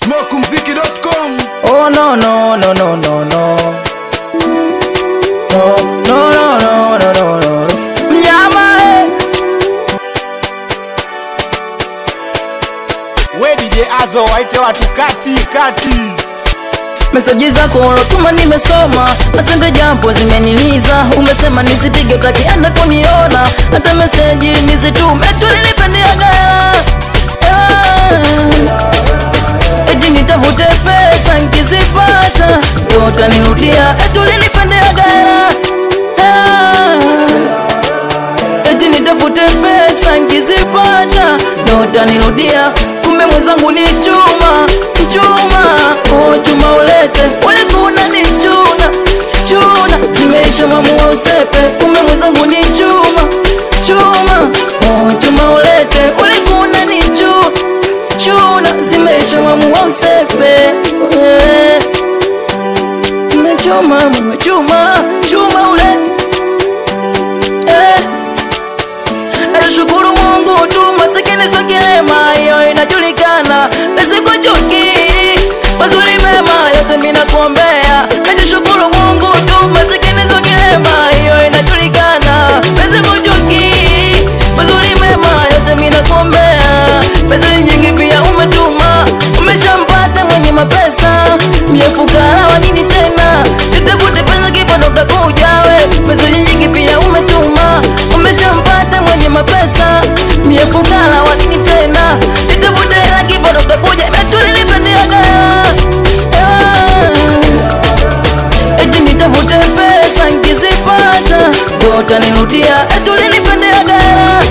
smokumziki.com Oh no no no no no no No no no no no no no Mnyama eh. we DJ Azo waite watu kati kati Meseji zako ulotuma nimesoma, nasende jambo zimeniliza. Umesema nisipige utakienda kuniona, hata meseji nizitume tulinipendiaga eti nitafute pesa nkizipata ndo utanirudia, eti ulinipendeaga eti nitafute pesa nkizipata ndo utanirudia, kumbe mwenzangu ni chuma chuma, oh chuma ulete ulikuna ni chuna chuna, zimeisha mamua usepe, kumbe mwenzangu ni chuma chuma, oh chuma ulete ulikuna ni chuna chuna, zimeisha mamua usepe eh. Mmechuma, mmechuma, chuma ulete eh. Nashukuru Mungu tu masikini sio kilema, hiyo inajulikana. Nisikuchuki mazuri mema yote mimi nakuombea. Najishukuru Mungu tu masikini sio kilema, hiyo inajulikana. Nisikuchuki mazuri mema yote mimi nakuombea. Pesa nyingi pia umetuma, umeshampata mwenye mapesa. Mie fukara wa nini tena? Nitafute pesa kipato utakuja we. Pesa nyingi pia umetuma, umeshampata mwenye mapesa. Mie fukara wa nini tena? Nitafute hela kipato utakuja. Metulinipendeaga eti nitafute pesa nkizipata ndo utanirudia. Eti ulinipendeaga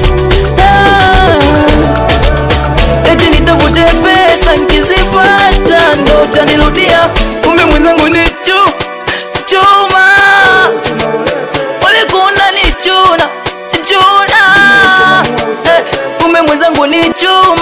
eti nitafute pesa nkizipata ndo utanirudia. Kumbe mwenzangu ni chu chuma, ulikuna ni chuna chuna, Eh, kumbe mwenzangu ni chuma